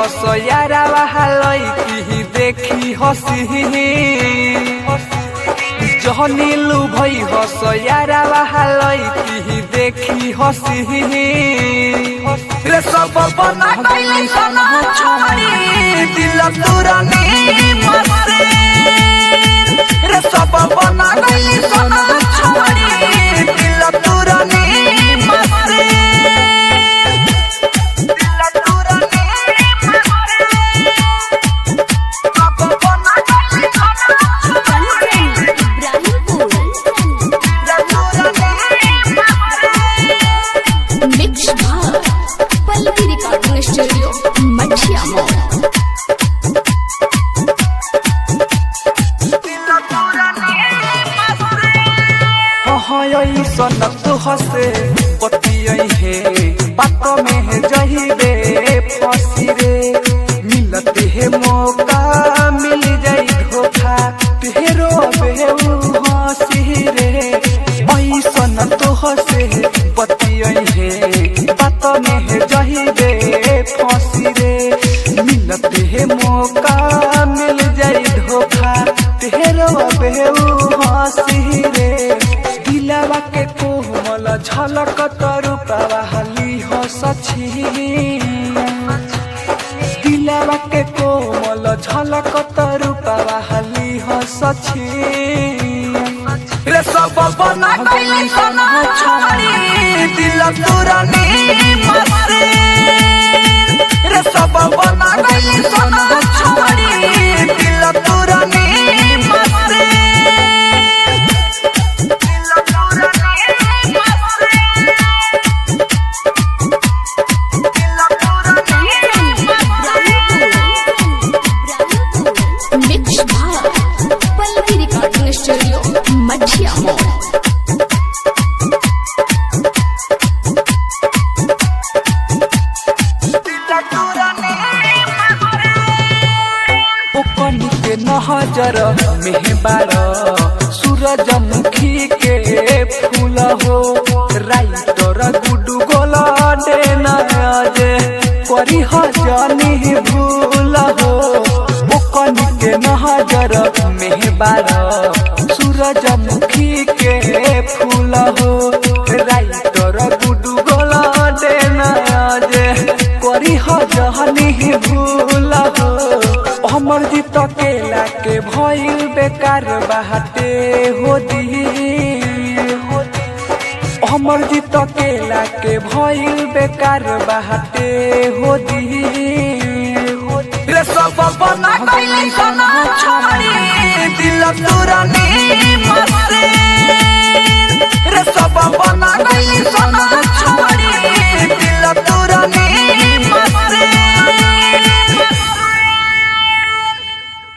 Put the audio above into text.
हस यारा बहालई की देखी हसी जहनीलू भई हस यारा बहालई की देखी हसी रे सब बना गइली सना छोड़ी दिल तुरनी मसे रे सब बना गइली सना छोड़ी दिल तुरनी मसे दिल तुरनी मसे सब बना गइली सना छोड़ी इब्राहिमपुर मिक्स भाग Pallavi recording studio Mathia mall सन तू हसे पतियई हे बात में है जहिबे फसी रे मिलते है मौका मिल जाई धोखा तेरो बेऊ हसी रे ऐसन तू हसे पतियई हे बात में है जहिबे फसी रे मिलते है मौका मिल जाई धोखा तेरो बेऊ हसी रे दिलवा के कोमल झलक तरु प्रवाहली हो सची दिलवा के कोमल झलक तरु प्रवाहली हो सची रे सब बना गइली सना छोड़ी दिल तुरनी मसे रे सब बना गइली सना छोड़ी दिल तुरनी मसे मिक्स भाग Pallavi recording studio Mathia mall ओकनी के नहजर मेहबार सूरजमुखी के फूल हो राइटर गुडू गोला डे नजे करी हजनी भूल हो ओकनी के नहजर मेहबार सूरजमुखी के फूल हो राइटर गुडू गोला डे नजे करी हजनी भूल हो हमर जीत केला के भइल बेकार बाटे हो दी हमर जीत केला के भइल बेकार बाटे हो दी रे सब बना गइली सना छोड़ी दिल तुरनी मसे